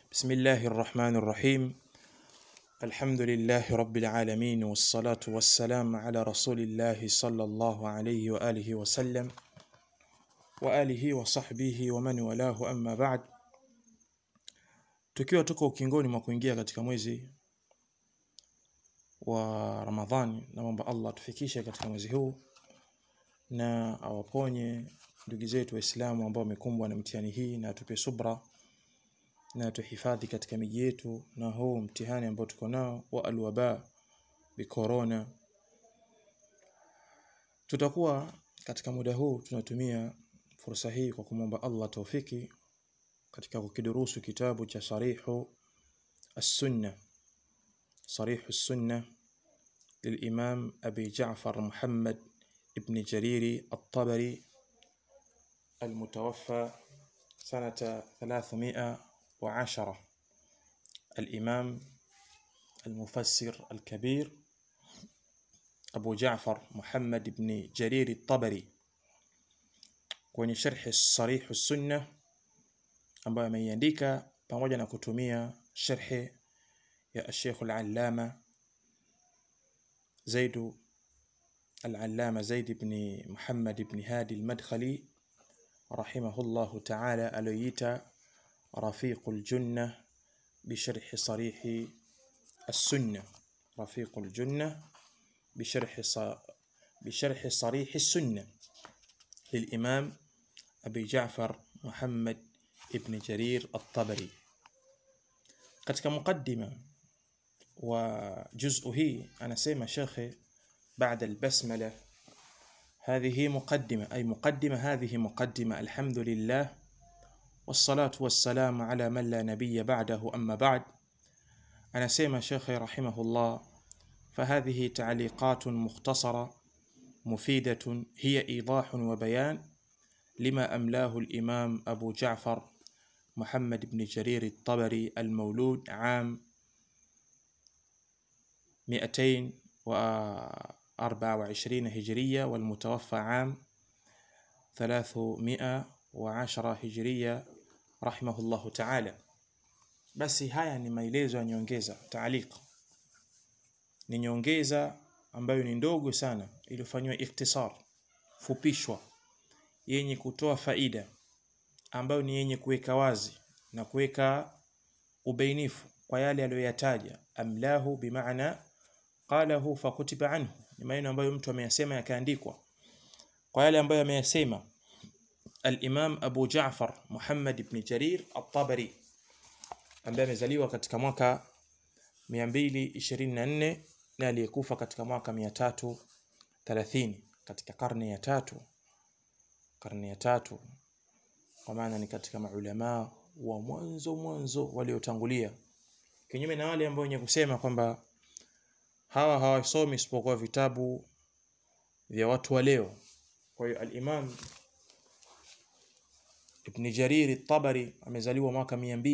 بسم الله الرحمن الرحيم الحمد لله رب العالمين والصلاة والسلام على رسول الله صلى الله عليه وآله وسلم وآله وصحbihi ومن walahu amma ba'd tukiwa tuko ukingoni mwa kuingia katika mwezi wa Ramadhani na mwomba Allah tufikishe katika mwezi huu na awaponye ndugu zetu waislamu ambao wamekumbwa na mtihani hii na atupe subra na tuhifadhi katika miji yetu na huu mtihani ambao tuko nao wa alwaba bi corona tutakuwa katika muda huu tunatumia fursa hii kwa kumwomba Allah taufiki katika kukidurusu kitabu cha sarihu as-sunna sarihu as-sunna للإمام أبي جعفر محمد ابن جرير الطبري المتوفى سنة 310 الإمام المفسر الكبير أبو جعفر محمد بن جرير الطبري kwenye sharhi sarihu sunna ambayo ameiandika pamoja na kutumia sharhi ya Sheikh al-Allama Zaid al-Allama Zaid ibn Muhammad ibn Hadi al-Madkhali rahimahullahu ta'ala aliyoita رفيق الجنة بشرح صريح السنة رفيق الجنة بشرح بشرح صريح السنة للإمام أبي جعفر محمد ابن جرير الطبري katika muqaddima wa juz'u hii anasema shekhe بعد البسملة هذه مقدمة أي مقدمة هذه مقدمة الحمد لله والصلاة والسلام على من لا نبي بعده أما بعد أنا سيما شيخي رحمه الله فهذه تعليقات مختصرة مفيدة هي إيضاح وبيان لما أملاه الإمام أبو جعفر محمد بن جرير الطبري المولود عام 224 هجرية والمتوفى عام 310 هجرية rahimahullahu ta'ala basi haya ni maelezo ya nyongeza taaliq ni nyongeza ambayo ni ndogo sana iliyofanywa ikhtisar fupishwa yenye kutoa faida ambayo ni yenye kuweka wazi na kuweka ubainifu kwa yale aliyoyataja amlahu bimaana qalahu fakutiba anhu ni maneno ambayo mtu ameyasema yakaandikwa kwa yale ambayo ameyasema الإمام أبو جعفر محمد بن جرير الطبري ambaye amezaliwa katika mwaka 224 na aliyekufa katika mwaka 330 katika karne ya tatu karne ya tatu kwa maana ni katika maulama wa mwanzo mwanzo waliotangulia kinyume na wale ambao wenye kusema kwamba hawa hawasomi isipokuwa vitabu vya watu wa leo kwa hiyo al-Imam Ibn Jarir at-Tabari amezaliwa mwaka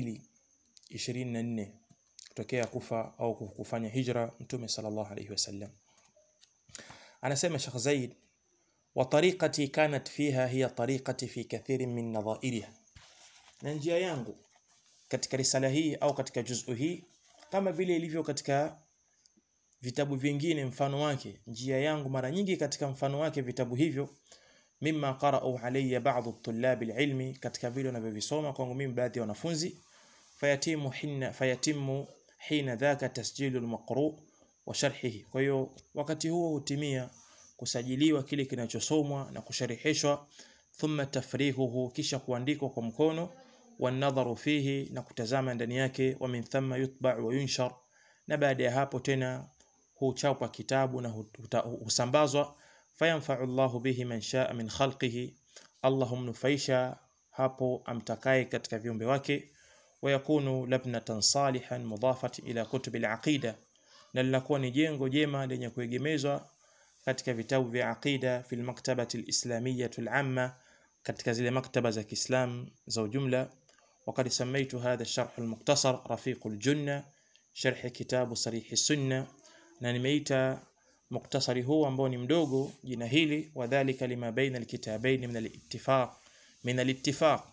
224 kutokea kufa au kufanya hijra Mtume sallallahu alayhi wasallam. Anasema Sheikh Zaid wa tariqati kanat fiha hiya tariqati fi kathirin min nadhairiha. Na njia yangu katika risala hii au katika juz'u hii kama vile ilivyo katika vitabu vingine mfano wake njia yangu mara nyingi katika mfano wake vitabu hivyo mimma qara'u alayya ba'd at-tullab al-ilmi katika vile wanavyovisoma kwangu mimi baadhi ya wanafunzi fayatimu hina fayatimu hina dhaka tasjilu al-maqru' wa sharhihi kwa hiyo wakati huo hutimia kusajiliwa kile kinachosomwa na kusharihishwa thumma tafrihuhu kisha kuandikwa kwa mkono wanadharu fihi na kutazama ndani yake wa min thumma yutba' wa yunshar na baada ya hapo tena huchapwa kitabu na husambazwa fayanfa'u Allahu bihi man sha'a min khalqihi Allah humnufaisha hapo amtakaye katika viumbe wake wayakunu labnatan salihan mudafat ila kutub al-aqida na linakuwa ni jengo jema lenye kuegemezwa katika vitabu vya aqida fil maktabati al-islamiyyah al-amma katika zile maktaba za Kiislam za ujumla وقد سميت هذا الشرح المختصر رفيق الجنة شرح كتاب صريح السنة na nimeita muktasari huu ambao ni mdogo jina hili wadhālika lima baina alkitabaini min alittifaq min alittifaq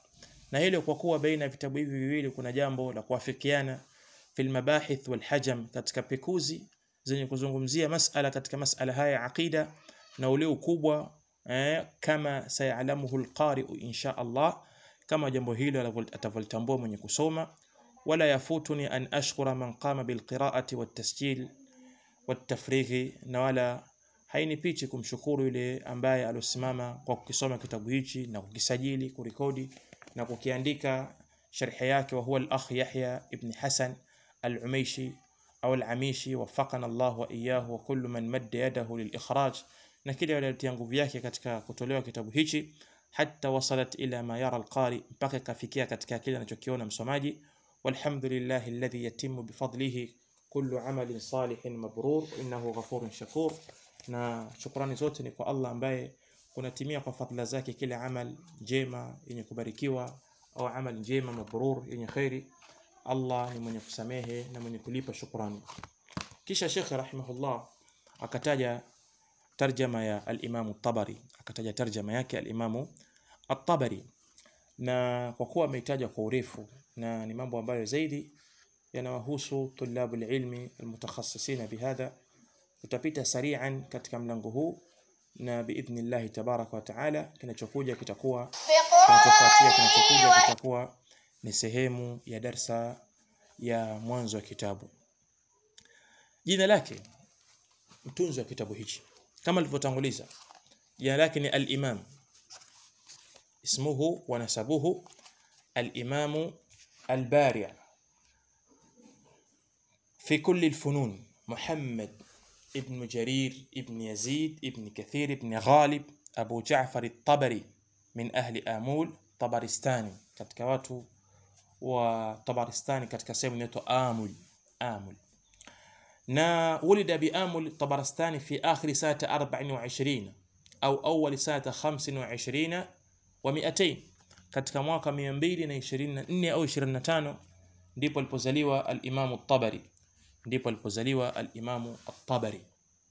na hilo kwa kuwa baina ya vitabu hivi viwili kuna jambo la kuafikiana fil mabahith wal hajam katika pekuzi zenye kuzungumzia masala katika masala haya ya aqida na ule ukubwa eh, kama sayalamuhu alqari'u insha Allah kama jambo hilo atavolitambua mwenye kusoma wala yafutuni an ashkura man qama bilqira'ati watasjil watafrighi na wala hainipichi kumshukuru yule ambaye alosimama kwa kukisoma kitabu hichi na kukisajili kurekodi na kukiandika sharhi yake wa huwa al-akh Yahya ibn Hasan al-Umaishi au al-Amishi wafaqana Allah wa iyyahu wa kullu man madda yadahu lil-ikhraj na kile waliotia nguvu yake katika kutolewa kitabu hichi hatta wasalat ila ma yara al-qari mpaka ikafikia katika kile anachokiona msomaji walhamdulillahi alladhi yatimu bifadlihi kullu amalin salihin mabrur innahu ghafurun shakur na shukrani zote ni kwa Allah ambaye kunatimia kwa fadhila zake kila amal njema yenye kubarikiwa au amal njema mabrur yenye khairi Allah ni mwenye kusamehe na mwenye kulipa shukrani kisha Sheikh rahimahullah akataja tarjama ya al-Imam at-Tabari akataja tarjama yake al-Imam at-Tabari na kwa kuwa ameitaja kwa urefu na ni mambo ambayo zaidi yanawahusu tulabu ilmi almutakhassisina bihadha tutapita sari'an katika mlango huu na biidhnillah tabaraka wa taala kinachokuja kitakuwa kinachofuatia kinachokuja kitakuwa ni sehemu ya darsa ya mwanzo wa kitabu jina lake mtunzi wa kitabu hichi kama alivyotanguliza jina lake ni al-Imam ismuhu wa nasabuhu al-Imam al-Bari' في كل الفنون محمد ابن جرير ابن يزيد ابن كثير ابن غالب أبو جعفر الطبري من أهل آمول طبرستاني katika watu wa Tabaristani katika sehemu inaitwa Amul Amul na ولد بآمل طبرستاني في آخر سنة 24 أو أول سنة 25 و200 katika mwaka 224 au 25 ndipo alipozaliwa al-Imam at-Tabari ndipo alipozaliwa al-Imam at-Tabari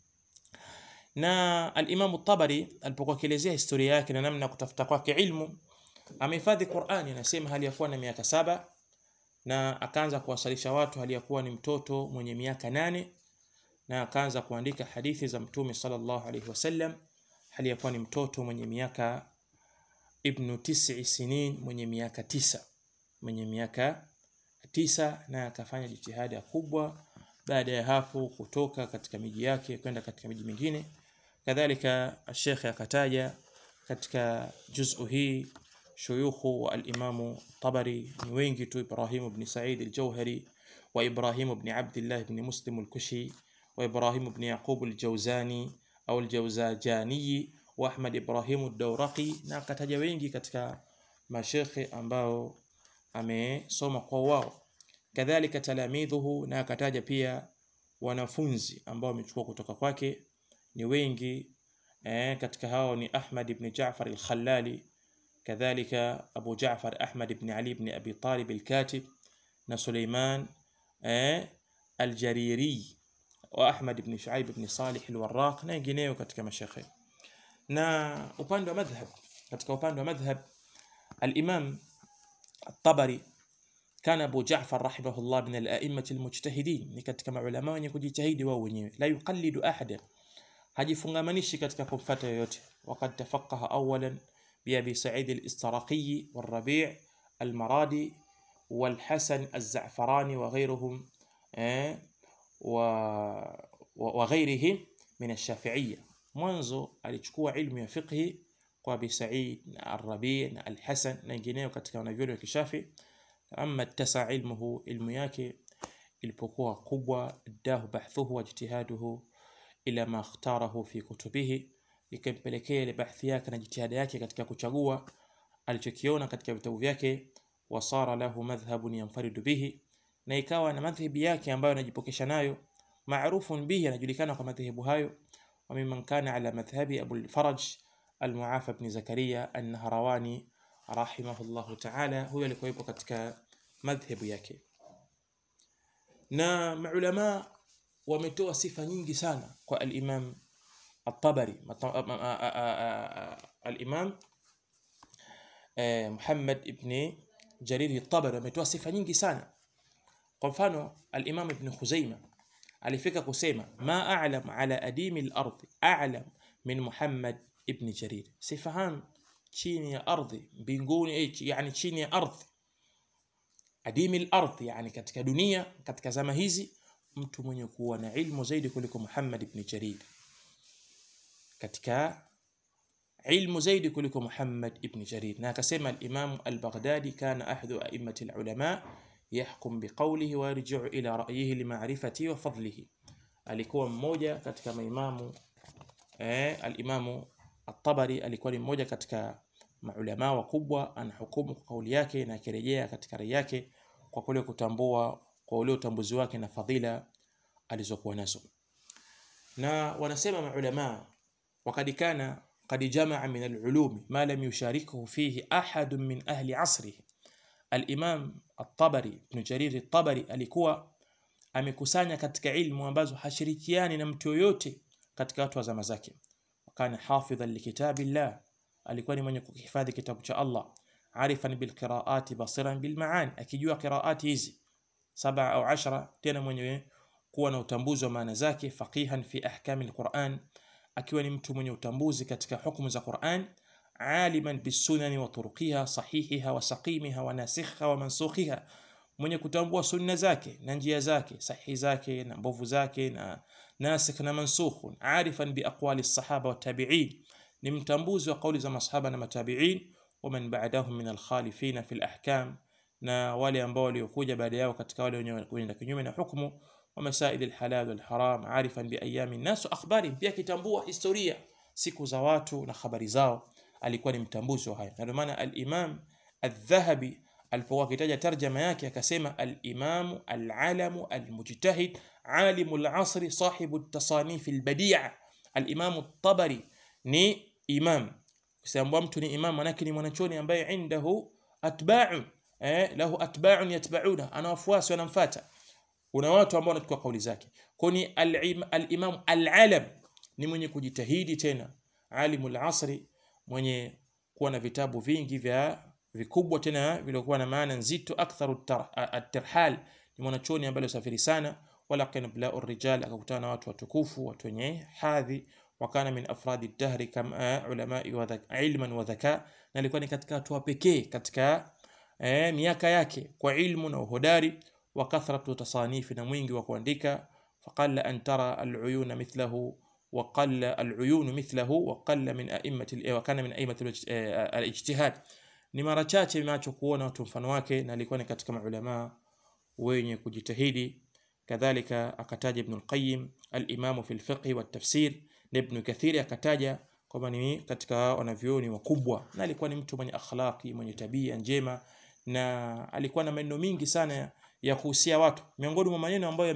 na al-Imam at-Tabari alipokuwa kielezea historia yake na namna kutafuta kwake ilmu amehifadhi Qur'ani anasema hali ya kuwa na miaka saba na akaanza kuwasalisha watu hali ya kuwa ni mtoto mwenye miaka nane na akaanza kuandika hadithi za mtume sallallahu alaihi wasallam hali ya kuwa ni mtoto mwenye miaka ibnu tisi sinin mwenye miaka tisa mwenye miaka tisa na akafanya jitihada kubwa baada ya hapo kutoka katika miji yake kwenda katika miji mingine kadhalika Sheikh akataja katika juzu hii shuyukhu wa al-Imamu Tabari ni wengi tu Ibrahim ibn Sa'id al-Jauhari wa Ibrahim ibn Abdullah ibn Muslim al-Kushi wa Ibrahim ibn Yaqub al-Jawzani au al-Jawzajani wa Ahmad Ibrahim ad-Dawraqi na akataja wengi katika mashekhe ambao amesoma kwa wao kadhalika talamidhuhu na akataja pia wanafunzi ambao wamechukua kutoka kwake ni wengi eh, katika hao ni Ahmad ibn Ja'far al-Khallali kadhalika Abu Ja'far Ahmad ibn Ali ibn Abi Talib al-Katib na Suleiman eh, al-Jariri wa Ahmad ibn Shuaib ibn Salih al-Warraq na wengineo katika mashekhe na upande wa madhhab katika upande wa madhhab al-Imam الطبري كان أبو جعفر رحمه الله من الأئمة المجتهدين ni katika maulama wenye kujitahidi wao wenyewe la yuqallidu ahada hajifungamanishi katika kumfuata yoyote وقد تفقه أولا بأبي سعيد الاسترقي والربيع المرادي والحسن الزعفراني وغيرهم وغيرهم من الشافعية mwanzo alichukua ilmu ya fiqhi kwa Abi Sa'id na Ar-Rabi' na Al-Hasan na wengineo katika wanavyuoni wa kishafi amma tasa ilmuhu ilmu yake ilipokuwa kubwa dahu bahthuhu wa jitihaduhu ila ma ikhtarahu fi kutubihi ikampelekea ile bahthi yake na jitihada yake katika kuchagua alichokiona katika vitabu vyake wasara lahu madhhabun yanfaridu bihi na ikawa na madhhabi yake ambayo anajipokesha nayo maarufun bihi anajulikana kwa madhehebu hayo وممن كان على مذهب أبو الفرج المعافى بن زكريا النهرواني رحمه الله تعالى هو alikuwepo katika madhhabu yake na maulama wametoa sifa nyingi sana kwa al-Imam at-Tabari al-Imam Muhammad ibn Jariri Tabari ametoa sifa nyingi sana. Kwa mfano al-Imam Ibn Khuzaima alifika kusema ma a'lam ala adimi al-ardh a'lam min Muhammad ibn Jarir, sifahamu chini ya ardhi mbinguni, eh, yani chini ya ardhi adimi al-ardh, yani katika dunia, katika zama hizi mtu mwenye kuwa na ilmu zaidi kuliko Muhammad ibn Jarir, katika ilmu zaidi kuliko Muhammad ibn Jarir. Na akasema al-Imam al-Baghdadi kana ahadu a'immati al-ulama yahkum biqawlihi wa yarji'u ila ra'yihi limaarifati wa fadlihi, alikuwa mmoja katika maimamu eh, al-Imamu at-Tabari alikuwa ni mmoja katika maulama wakubwa, anahukumu kwa kauli yake na akirejea katika rai yake kwa kule kutambua kwa ule utambuzi wake na fadhila alizokuwa nazo. Na wanasema maulama wakad kana qad jamaa min al-ulum ma lam yusharikuhu fihi ahadun min ahli asrihi. Al-Imam at-Tabari Ibn Jarir at-Tabari alikuwa amekusanya katika ilmu ambazo hashirikiani na mtu yoyote katika watu wa zama zake. Kana hafidhan likitabillah, alikuwa ni mwenye kuhifadhi kitabu cha Allah. Arifan bilqiraati basiran bilmaani, akijua qiraati hizi saba au ashara, tena mwenye kuwa na utambuzi wa maana zake. Faqihan fi ahkami alquran, akiwa ni mtu mwenye utambuzi katika hukumu za Quran. Aliman bisunani wa turuqiha sahihiha wa saqimiha wa nasikhiha wa mansukhiha, mwenye kutambua sunna zake na njia zake sahihi zake na mbovu zake na nasikh na mansukh. Arifan bi aqwali sahaba wa tabi'in, ni mtambuzi wa kauli za masahaba na matabi'in. Wa man ba'dahum min alkhalifina fi alahkam, na wale ambao waliokuja baada yao katika wale wenye kwenda kinyume na hukumu. Wa masail alhalal wal haram, arifan bi ayami nnas wa akhbari, pia kitambua historia siku za watu na habari zao, alikuwa ni mtambuzi wa haya. Na ndio maana al-Imam al-Dhahabi alipokuwa akitaja tarjama yake akasema al-Imamu al-Alamu al-Mujtahid alimu al-asri sahibu at-tasanif al-badi'a. Al-Imamu at-Tabari ni imam, kusema mtu ni imam manake ni mwanachuoni ambaye indahu atba'un eh, lahu atba'un yatba'una, ana wafuasi wanamfuata, kuna watu ambao wanachukua kauli zake. Kwa ni al-Imam al-Alam ni mwenye kujitahidi, tena alimu al-asri, mwenye kuwa na vitabu vingi vya vikubwa tena vilikuwa na maana nzito. Aktharu at-tirhal, ni mwanachuoni ambaye alisafiri sana. Wala kana bilao rijal, akakutana na watu watukufu, watu wenye hadhi. Wakana min afradi dahri kama ulamai wa ilman wa dhaka, na alikuwa ni katika watu pekee katika eh, miaka yake kwa ilmu na uhodari. Wa kathratu tasanifi, na mwingi wa kuandika. Faqalla an tara al-uyuna mithlahu wa qalla al-uyun mithlahu wa qalla min a'immati wa kana min a'immati al-ijtihad ni mara chache macho kuona watu mfano wake, na alikuwa ni katika maulama wenye kujitahidi. Kadhalika akataja Ibn al-Qayyim al-Imam fi al-fiqh wa tafsir, na Ibn Kathir akataja kwamba ni katika wanavyuoni wakubwa, na alikuwa ni mtu mwenye akhlaqi, mwenye tabia njema, na alikuwa na maneno mingi sana ya kuhusia watu. Miongoni mwa maneno ambayo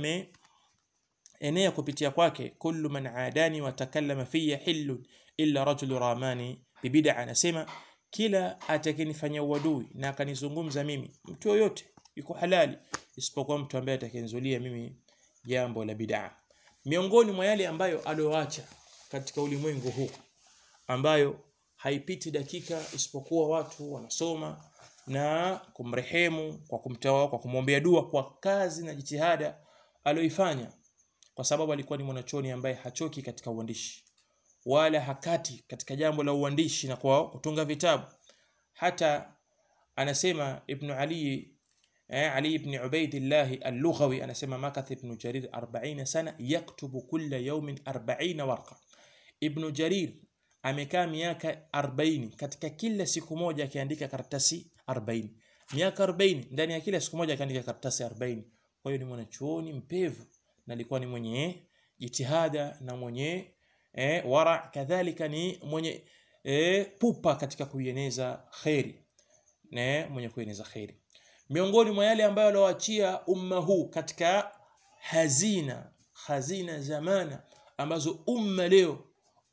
yameenea kupitia kwake, kullu man adani wa takallama fiya hillun illa rajulu ramani bibid'a, anasema kila atakayenifanyia uadui na akanizungumza mimi, mtu yoyote yuko halali, isipokuwa mtu ambaye atakayenizulia mimi jambo la bid'a. Miongoni mwa yale ambayo alioacha katika ulimwengu huu, ambayo haipiti dakika isipokuwa watu wanasoma na kumrehemu kwa kumtawa, kwa kumwombea dua kwa kazi na jitihada alioifanya, kwa sababu alikuwa ni mwanachuoni ambaye hachoki katika uandishi wala hakati katika jambo la uandishi na kwa kutunga vitabu. Hata anasema Ibn Ali eh, Ali ibn Ubaidillah al-Lughawi anasema makatha Ibn Jarir 40 sana yaktubu kulla yawmin 40 warqa. Ibn Jarir amekaa miaka 40 katika kila siku moja akiandika karatasi 40, miaka 40 ndani ya kila siku moja akiandika karatasi 40. Kwa hiyo ni mwanachuoni mpevu na alikuwa ni mwenye jitihada na mwenye eh, wara kadhalika ni mwenye eh, pupa katika kuieneza kheri ne mwenye kueneza kheri. Miongoni mwa yale ambayo alioachia umma huu katika hazina hazina zamana ambazo umma leo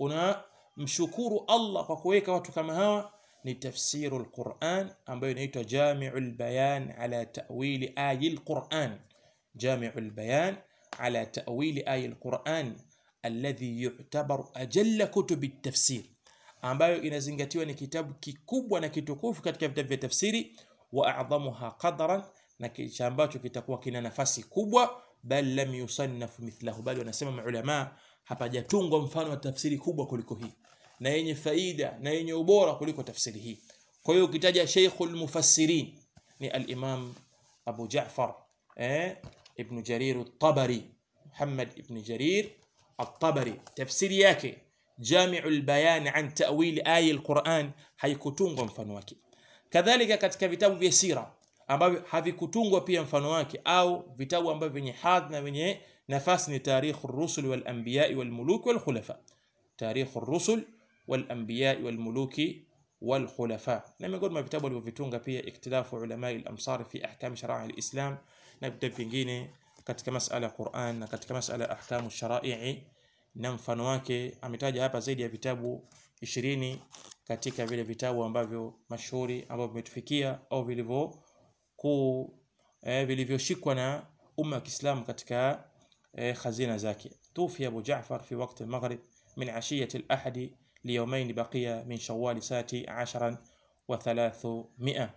unamshukuru Allah kwa kuweka watu kama hawa ni tafsiru al-Quran ambayo inaitwa Jami'ul Bayan ala ta'wili ayi al-Quran, Jami'ul Bayan ala ta'wili ayi al-Quran alladhi yu'tabaru ajalla kutubi tafsir, ambayo inazingatiwa ni kitabu kikubwa na kitukufu katika vitabu vya tafsiri. wa a'dhamuha qadran na kisha ambacho kitakuwa kina nafasi kubwa bal lam yusannaf mithlahu bali wanasema maulama hapajatungwa mfano wa tafsiri kubwa kuliko hii na yenye faida na yenye ubora kuliko tafsiri hii kwa hiyo ukitaja Sheikhul Mufassirin ni al-Imam Abu Ja'far eh Ibn Jarir at-Tabari Muhammad ibn Jarir at-Tabari tafsiri yake Jami'ul Bayan an ta'wil aya al-Quran haikutungwa mfano wake kadhalika katika vitabu vya sira ambavyo havikutungwa pia mfano wake au vitabu ambavyo vyenye hadhi na vyenye nafasi ni tarikh ar-rusul wal anbiya wal muluk wal khulafa tarikh ar-rusul wal anbiya wal muluki wal khulafa na miongoni mwa vitabu alivyovitunga pia iktilafu ulama al-amsar fi ahkam sharai al-islam na vitabu vingine katika masala ya Qur'an na katika masala ya ahkamu sharai na mfano wake ametaja hapa zaidi ya vitabu 20 katika vile vitabu ambavyo mashuhuri ambavyo vimetufikia au vilivyo ku eh, vilivyoshikwa na umma wa Kiislamu katika eh, khazina zake tufi Abu Ja'far fi waqt al-maghrib min ashiyati al-ahad liyawmayn baqiya min shawwal sati 10 wa 300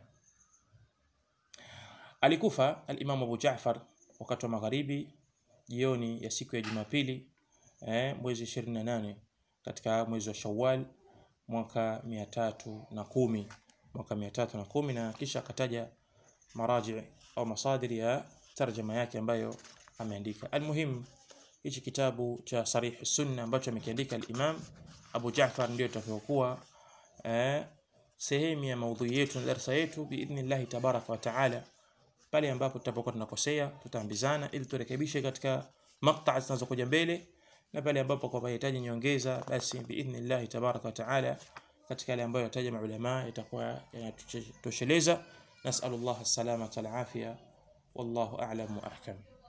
alikufa al-Imam Abu Ja'far wakati wa magharibi jioni ya siku ya Jumapili eh, mwezi 28 katika mwezi wa Shawwal mwaka 310 mwaka 310 na kisha akataja maraji au masadiri ya tarjama yake ambayo ameandika almuhim hichi kitabu cha sarih sunna ambacho amekiandika al-Imam Abu Ja'far ndio itakayokuwa eh, sehemu ya maudhui yetu na darasa yetu biidhnillah tabaraka wa taala pale ambapo tutapokuwa tunakosea tutaambizana ili turekebishe katika maktaa zinazokuja mbele na pale ambapo kwa mahitaji nyongeza basi biidhnillah tabaraka wa taala katika yale ambayo yataja maulama itakuwa yanatosheleza nasallallahu as-salamata wal afia wallahu a'lam wa ahkam